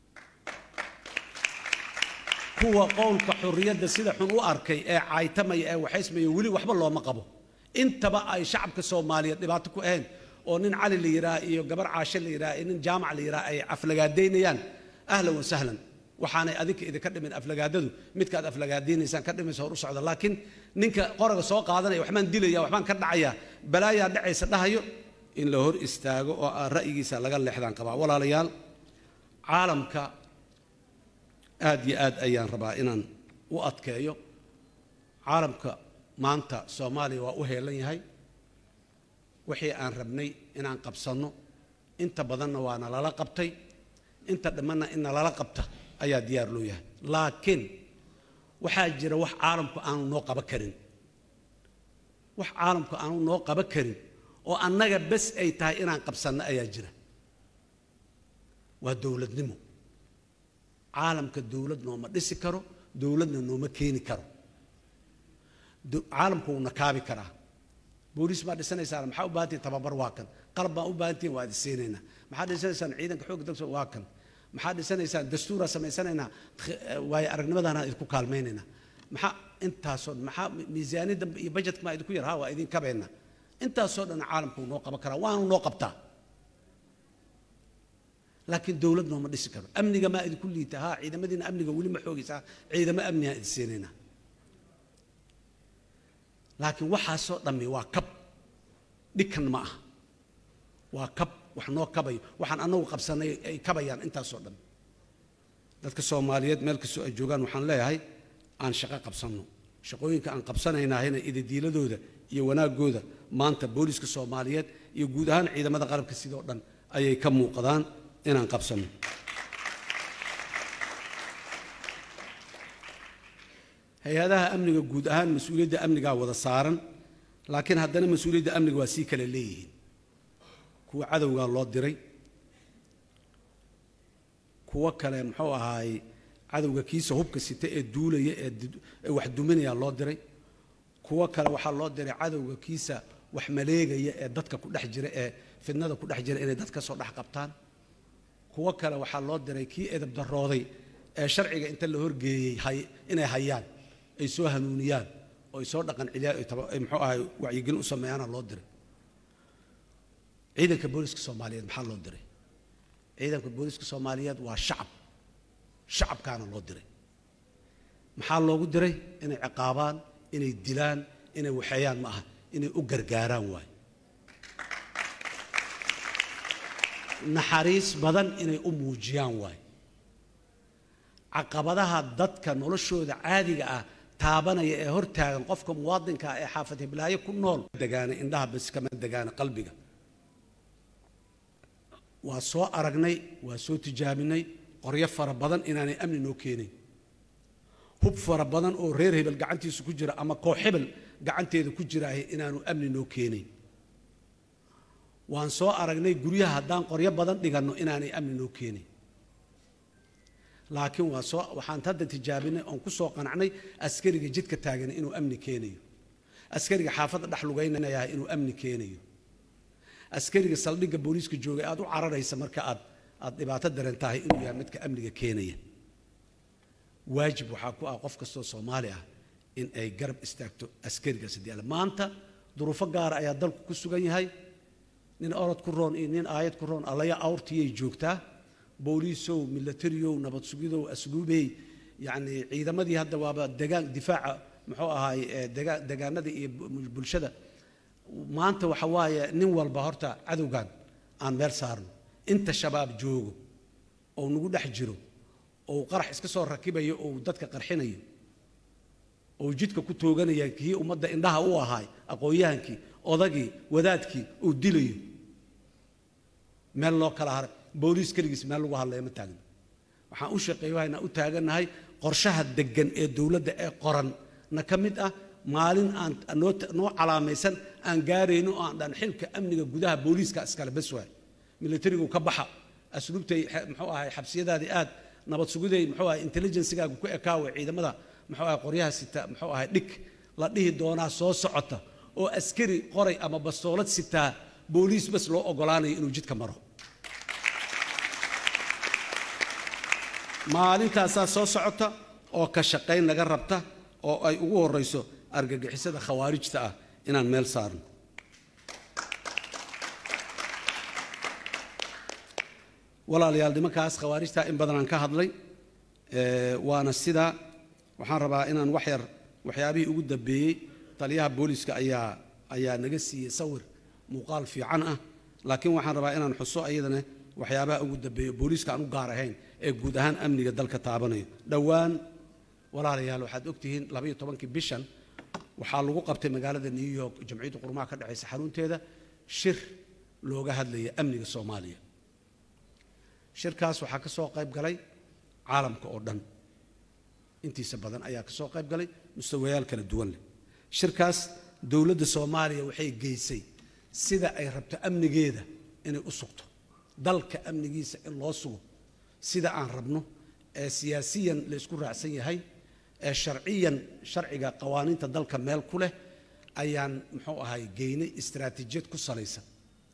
kuwa qowlka xurriyadda sida xun u arkay ee caytamaya ee waxaysmaya weli waxba looma qabo intaba ay shacabka soomaaliyeed dhibaato ku ahayn oo nin cali la yidhaha iyo gabar caashe la yidhaha iyo nin jaamac la yidhaha ay aflagaadaynayaan ahlan wa sahlan waxaanay adinka idinka dhimin aflagaadadu midkaad aflagaadaynaysaan ka dhimaysa hor u socda laakiin ninka qoraga soo qaadanaya waxbaan dilaya waxbaan ka dhacaya balaayaa dhacaysa dhahayo in la hor istaago oo aan ra'yigiisa laga leexdaan qabaa walaalayaal caalamka aad iyo aad ayaan rabaa inaan u adkeeyo caalamka maanta soomaaliya waa u heelan yahay wixii aan rabnay inaan qabsanno inta badanna waa nalala qabtay inta dhammanna in nalala qabta ayaa diyaar loo yahay laakiin waxaa jira wax caalamku aanu noo qaban karin wax caalamku aanu noo qaban karin oo annaga bes ay tahay inaan qabsanno ayaa jira waa dowladnimo caalamka dowlad nooma dhisi karo dowladna nooma keeni karo caalamku wuu nakaabi karaa booliis baa dhisanaysaan maxaa u baahantihin tababar waa kan qalab baa u baahantihin waa idin siinaynaa maxaa dhisanaysaan ciidanka xoogga dalka waa kan maxaa dhisanaysaan dastuuraa samaysanaynaa waayo aragnimadaana idinku kaalmaynaynaa maxaa intaasoo maxaa miisaaniyadda iyo bajetka maa idinku yar ha waa idin kabayna intaasoo dhan caalamku noo qaban karaa waanu noo qabtaa laakiin dowlad nooma dhisi karo amniga maa idinku liita ha ciidamadiina amniga weli ma xoogaysaa ciidamo amnigaan idin siinaynaa laakiin waxaasoo dhammi waa kab dhikan ma aha waa kab wax noo kabayo waxaan annagu qabsanay ay kabayaan intaasoo dhan dadka soomaaliyeed meel kastoo ay joogaan waxaan leeyahay aan shaqo qabsanno shaqooyinka aan qabsanaynaahayna ididiiladooda iyo wanaagooda maanta booliiska soomaaliyeed iyo guud ahaan ciidamada qalabka sidoo dhan ayay ka muuqdaan inaan qabsanno hay-adaha amniga guud ahaan mas-uuliyadda amnigaa wada saaran laakiin haddana mas-uuliyadda amniga waa sii kale leeyihiin kuwa cadowgaa loo diray kuwo kale muxuu ahaay cadowga kiisa hubka sita ee duulaya ee wax duminaya loo diray kuwo kale waxaa loo diray cadowga kiisa wax maleegaya ee dadka ku dhex jira ee fidnada ku dhex jira inay dad ka soo dhex qabtaan kuwo kale waxaa loo diray kii edab darooday ee sharciga inta la horgeeyey hay- inay hayaan ay soo hanuuniyaan oo ay soo dhaqan celiyaan ay taba- ay muxuu ahay wacyigelin u sameeyaana loo diray ciidanka booliska soomaaliyeed maxaa loo diray ciidanka booliska soomaaliyeed waa shacab shacabkaana loo diray maxaa loogu diray inay ciqaabaan inay dilaan inay waxeeyaan ma aha inay u gargaaraan waayo naxariis badan inay u muujiyaan waayo caqabadaha dadka noloshooda caadiga ah taabanaya ee hortaagan qofka muwaadinka ah ee xaafad hiblaayo ku nool degaana indhaha bas kama degaana qalbiga waa soo aragnay waa soo tijaabinay qoryo fara badan inaanay amni noo keenayn hub fara badan oo reer hebel gacantiisa ku jira ama koox hebel gacanteeda ku jiraahe inaanu amni noo keenayn waan soo aragnay guryaha haddaan qoryo badan dhiganno inaanay amni noo keenayn laakiin waa soo waxaan hadda tijaabinay oon ku soo qanacnay askariga jidka taagana inuu amni keenayo askariga xaafadda dhex lugaynayaa inuu amni keenayo askariga saldhigga booliiska joogay aad u cararaysa marka aad aad dhibaato daran tahay inuu yahay midka amniga keenaya waajib waxaa ku ah qof kastoo soomaali ah in ay garab istaagto askarigaas haddii alle maanta duruufo gaara ayaa dalku ku sugan yahay nin orod ku roon iyo nin aayad ku roon allaya awrtiyay joogtaa booliisow milatariyow nabad sugidow asluubey yacni ciidamadii hadda waaba degaan difaaca muxuu ahaay eh, dega- degaanadii iyo bu- bulshada maanta waxa waaye nin walba horta cadowgan aan meel saarno inta shabaab joogo oo nagu dhex jiro oo qarax iska soo rakibayo oo dadka qarxinayo oo jidka ku tooganaya kii ummadda indhaha u ahaay aqoon-yahankii odagii wadaadkii uu dilayo meel loo kala haray booliis keligiis meel lagu hadlaya ma taagna waxaan u shaqeeyahaynaa u taagannahay qorshaha deggan ee dowladda ee qoran na ka mid ah maalin aan noo noo calaamaysan aan gaarayno oo aan dhan xilka amniga gudaha booliiska iskale bes waay militarigu ka baxa asluubtay xe- muxuu ahay xabsiyadaadii aad nabad sugiday muxuu ahay intelligencegaagu ku ekaawe ciidamada muxuu ahay qoryaha sita muxuu ahay dhig la dhihi doonaa soo socota oo askari qoray ama bastoolad sitaa booliis bas loo ogolaanayo inuu jidka maro maalintaasaa soo socota oo ka shaqayn laga rabta oo ay ugu horeyso argagixisada khawaarijta ah inaan meel saarno walaalayaal nimankaas khawaarijta in badan aan ka hadlay ee, waana sidaa waxaan rabaa inaan wax yar waxyaabihii ugu dambeeyey taliyaha booliska ayaa ayaa naga siiyey sawir muuqaal fiican ah laakiin waxaan rabaa inaan xuso ayadana waxyaabaha ugu dambeeya booliiska aan u gaar ahayn ee guud ahaan amniga dalka taabanayo dhowaan walaalayaal waxaad ogtihiin labaiyo tobankii bishan waxaa lagu qabtay magaalada new york jamciyadda qurumaha ka dhexaysa xarunteeda shir looga hadlaya amniga soomaaliya shirkaas waxaa ka soo qayb galay caalamka oo dhan intiisa badan ayaa ka soo qayb galay mustawayaal kala duwan leh shirkaas dowladda soomaaliya waxay geysay sida ay rabto amnigeeda inay u sugto dalka amnigiisa in loo sugo sida aan rabno ee siyaasiyan la isku raacsan yahay ee sharciyan sharciga qawaaniinta dalka meel ku leh ayaan muxuu ahay geynay istaraatiijiyad ku salaysan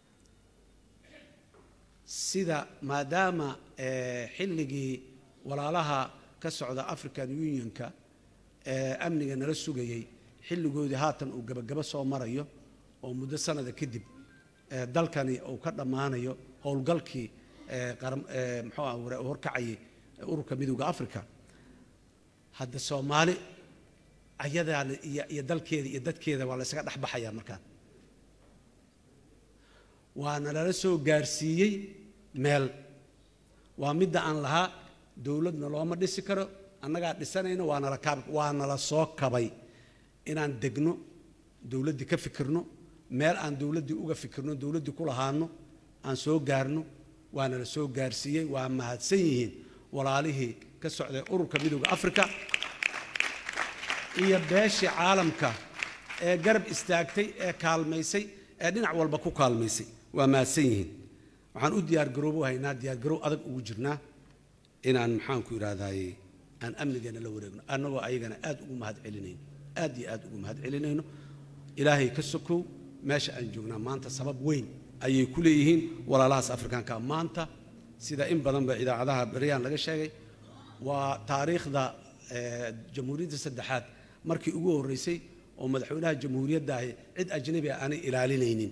sida maadaama eh, xilligii walaalaha ka socda african unionka ee amniga nala sugayey xilligoodii haatan uu gabagabo soo marayo oo muddo sanada kadib eh, dalkani uu ka dhammaanayo howlgalkii eh, qaram- eh, muxuu ah hore- horkacayay ururka midowda africa hadda soomaali ayadaa la- iyo iyo dalkeeda iyo dadkeeda waa la isaga dhex baxayaa markaan waana lala soo gaarsiiyey meel waa midda aan lahaa dowladna looma dhisi karo annagaa dhisanayna waa nala kaab waa nala soo kabay inaan degno dowladdii ka fikirno meel aan dowladdii uga fikirno dowladdii ku lahaano aan soo gaarno waa nala soo gaarsiiyey waa mahadsan yihiin walaalihii ka socday ururka midowda africa iyo beeshii caalamka ee garab istaagtay ee kaalmaysay ee dhinac walba ku kaalmaysay waa mahadsan yihiin waxaan u diyaargaroobo haynaa diyaargaroow adag ugu jirnaa inaan maxaanku idhahdaaye aan amnigeena la wareegno annagoo ayagana aad ugu mahad celinayno aad iyo aad ugu mahad celinayno ilaahay ka sokow meesha aan joognaa maanta sabab weyn ayay ku leeyihiin walaalahaas afrikaanka maanta sida in badanba idaacadaha beryaan laga sheegay waa taariikhda eh, jamhuuriyadda saddexaad markii ugu horreysay oo madaxweynaha jamhuuriyadda ahi cid ajnabi ah aanay ilaalinaynin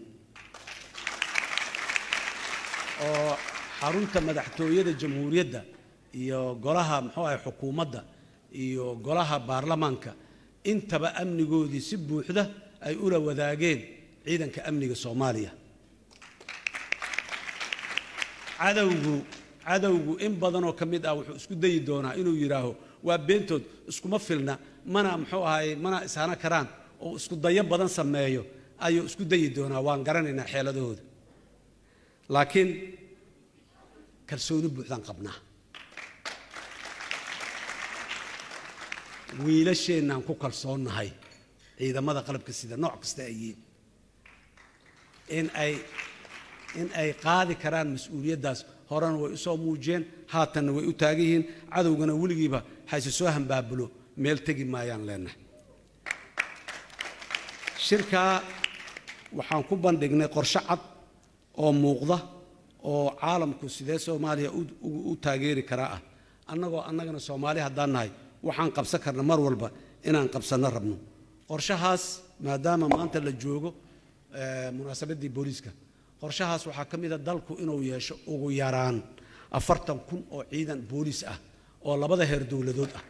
oo xarunta madaxtooyada jamhuuriyadda iyo golaha muxuu ahay xukuumadda iyo golaha baarlamaanka intaba amnigoodii si buuxda ay ula wadaageen ciidanka amniga soomaaliya cadowgu cadowgu in badanoo ka mid ah wuxuu isku dayi doonaa inuu yidhaaho waa beentood iskuma filna mana muxuu ahay mana ishana karaan oo isku dayo badan sameeyo ayuu isku dayi doonaa waan garanaynaa xeeladahooda laakiin kalsooni buuxdaan qabnaa wiilasheennaan ku kalsoonnahay ciidamada qalabka sida nooc kasta ay yihiin in ay in ay qaadi karaan mas-uuliyaddaas horena way u soo muujiyeen haatanna way u taagan yihiin cadowgana weligiiba hayse soo hambaabulo meel tegi maayaan leenahay shirkaa waxaan ku bandhignay qorshe cad oo muuqda oo caalamku sidee soomaaliya u- u u taageeri karaa ah annagoo annagana soomaali haddaan nahay waxaan qabsan karna mar walba inaan qabsanno rabno qorshahaas maadaama maanta la joogo eh, munaasabaddii booliiska qorshahaas waxaa ka mid a dalku inuu yeesho ugu yaraan afartan kun oo ciidan booliis ah oo labada heer dowladood ah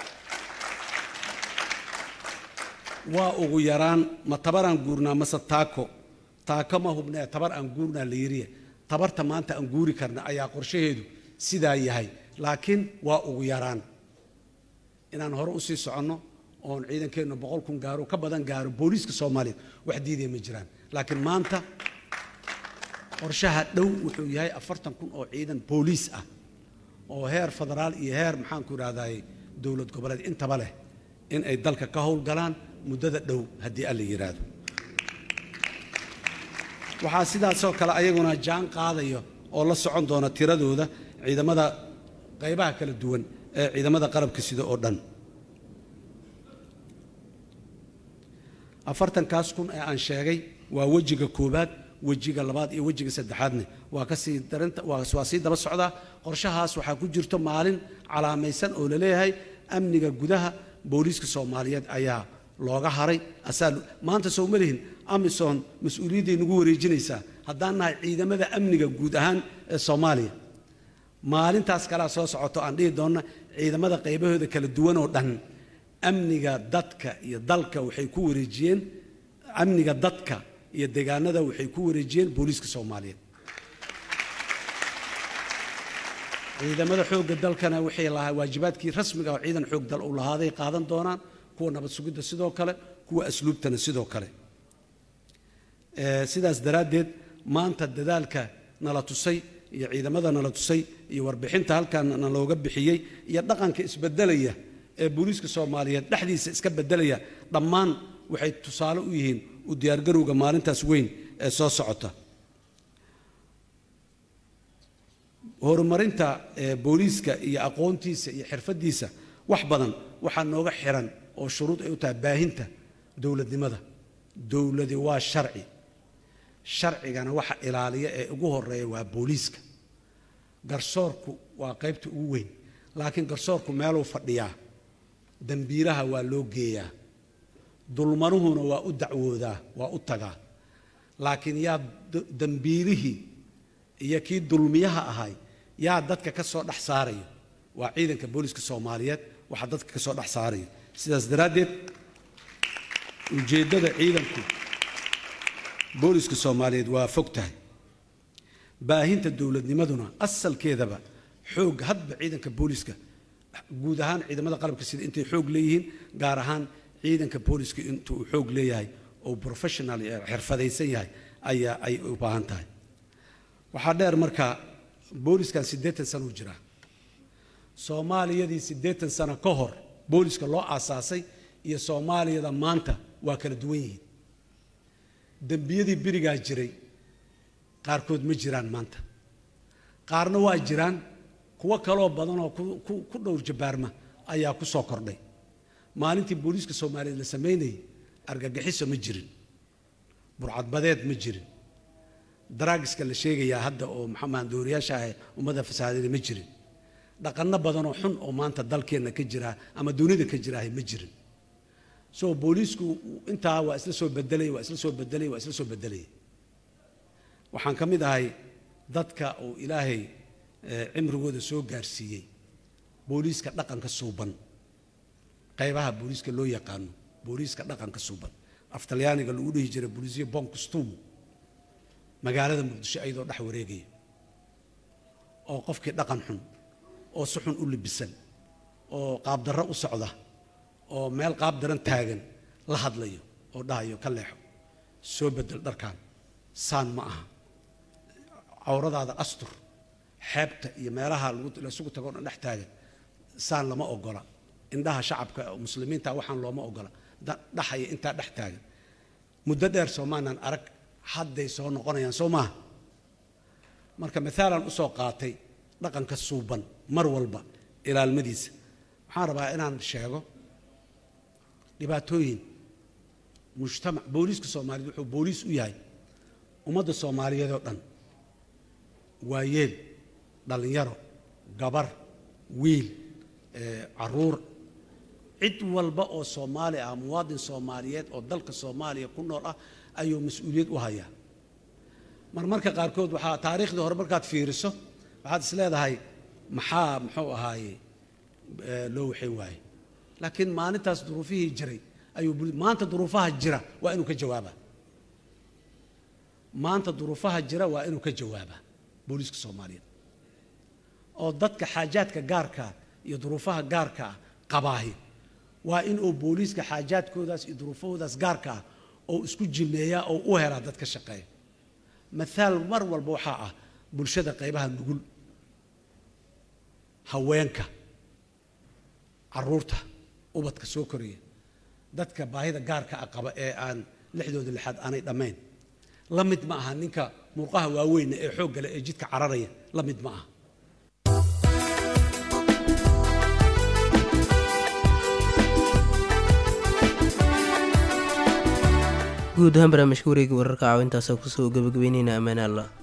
waa ugu yaraan ma tabar aan guurnaa mase taako taako ma hubnee tabar aan guurnaa la yiriye tabarta maanta aan guuri karna ayaa qorshaheedu sidaa yahay laakiin waa ugu yaraan inaan hore usii soconno oon ciidankeennu boqol kun gaaro ka badan gaaro booliiska soomaaliyeed wax diidaya ma jiraan laakiin maanta qorshaha dhow wuxuu yahay afartan kun oo ciidan booliis ah oo heer federaal iyo heer maxaanku idhahdaay dowlad goboleed intaba leh in ay dalka ka howlgalaan muddada dhow haddii alla yidhaahdo waxaa sidaasoo kale ayaguna jaan qaadaya oo la socon doona tiradooda ciidamada qaybaha kala duwan ee ciidamada qalabka sida oo dhan afartankaas kun ee aan sheegay waa wejiga koowaad wejiga labaad iyo wejiga saddexaadne waa kasii darinta waa waa sii daba socdaa qorshahaas waxaa ku jirto maalin calaamaysan oo laleeyahay amniga gudaha booliiska soomaaliyeed ayaa looga haray asaa maanta soo ma lihin amisom mas-uuliyadday nagu wareejinaysaa haddaan nahay ciidamada amniga guud ahaan ee soomaaliya maalintaas kalea soo socoto aan dhihi doonna ciidamada qaybahooda kala duwan oo dhan amniga dadka iyo dalka waxay ku wareejiyeen amniga dadka iyo deegaanada waxay ku wareejiyeen booliiska soomaaliyeed ciidamada xoogga dalkana waxay lahaa waajibaadkii rasmiga oo ciidan xoog dal uu lahaaday qaadan doonaan kuwa nabad sugidda sidoo kale kuwa asluubtana sidoo kale Eh, sidaas daraaddeed maanta dadaalka nala tusay iyo ciidamada nala tusay iyo warbixinta halkan nalooga bixiyey iyo dhaqanka isbedelaya ee booliiska soomaaliyeed dhexdiisa iska bedelaya dhammaan waxay tusaale u yihiin u diyaargarowga maalintaas weyn ee soo socota horumarinta eh, booliiska iyo aqoontiisa iyo xirfadiisa wax badan waxaa nooga xiran oo shuruud ay u tahay baahinta dowladnimada dowladi waa sharci sharcigana waxa ilaaliya ee ugu horeeya waa booliiska garsoorku waa qaybta ugu weyn laakiin garsoorku meeluu fadhiyaa dembiilaha waa loo geeyaa dulmanuhuna waa u dacwoodaa waa u tagaa laakiin yaa d- dembiilihii iyo kii dulmiyaha ahay yaa dadka ka soo dhex saaraya waa ciidanka booliiska soomaaliyeed waxaa dadka ka soo dhex saaraya sidaas daraaddeed ujeeddada ciidanku booliiska soomaaliyeed waa fog tahay baahinta dowladnimaduna asalkeedaba xoog hadba ciidanka booliiska guud ahaan ciidamada qalabka sida intay xoog leeyihiin gaar ahaan ciidanka booliiska intuu uu xoog leeyahay oo professional eh, xirfadaysan yahay ayaa ay u baahan tahay waxaa dheer marka booliskan siddeetan sano u jiraa soomaaliyadii siddeetan sano ka hor booliska loo aasaasay iyo soomaaliyada maanta waa kala duwan yihiin dembiyadii berigaa jiray qaarkood ma jiraan maanta qaarna waa jiraan kuwo kaloo badan oo ku- ku ku dhowr jabaarma ayaa ku soo kordhay maalintii booliiska soomaaliyeed la samaynayay argagixiso ma jirin burcadbadeed ma jirin daraagiska la sheegayaa hadda oo maxamed dooriyaasha ah ummadda fasaadada ma jirin dhaqanno badanoo xun oo maanta dalkeenna ka jira ama dunida ka jiraahay ma jirin so booliisku intaa waa isla soo bedelay waa isla soo bedelay waa isla soo bedelay waxaan ka mid ahay dadka uu ilaahay eh, cimrigooda soo gaarsiiyey booliiska dhaqanka suuban qaybaha booliiska loo yaqaano booliiska dhaqanka suuban af talyaaniga lagu dhihi jiray booliisyo bon costume magaalada muqdisho ayadoo dhex wareegaya oo qofkii dhaqan xun oo si xun u libisan oo qaabdarro u socda oo meel qaab daran taagan la hadlayo oo dhahayo ka leexo soo bedel dharkan saan ma aha cawradaada astur xeebta iyo meelaha lagu- laysugu tago o dhan dhex taagan saan lama ogola indhaha shacabka muslimiinta waxaan looma ogola da- dhaxaya intaa dhex taagan muddo dheer soomaanan arag hadday soo noqonayaan soo maaha marka mithaalan usoo qaatay dhaqanka suuban mar walba ilaalmadiisa waxaan rabaa inaan sheego dhibaatooyin mujtamac booliiska soomaaliyeed wuxuu booliis u yahay ummadda soomaaliyeed oo dhan waayeel dhallinyaro gabar wiil eh, caruur cid walba oo soomaali ah muwaadin soomaaliyeed oo dalka soomaaliya ku nool ah ayuu mas-uuliyad u hayaa marmarka qaarkood waxaa taariikhdii hore markaad fiiriso waxaad is leedahay maxaa muxuu ahaaye eh, loo waxay waaye laakiin maalintaas duruufihii jiray ayuu bul- maanta duruufaha jira waa inuu ka jawaabaa maanta duruufaha jira waa inuu ka jawaabaa booliiska soomaaliyeed oo dadka xaajaadka gaarka iyo duruufaha gaarka ah qabaahi waa in uu booliiska xaajaadkoodaas iyo duruufahoodaas gaarka ah oo isku jimeeyaa oo u helaa dad ka shaqeeya mathaal mar walba waxaa ah bulshada qaybaha nugul haweenka caruurta ubadka soo koraya dadka baahida gaarka ah qaba ee aan lixdooda lixaad aanay dhammayn la mid ma aha ninka murqaha waaweyna ee xoogga leh ee jidka cararaya la mid ma aha guud ahaan barnaamijka wareega wararka caawintaasa kusoo gabagabeyneyna ammaan alla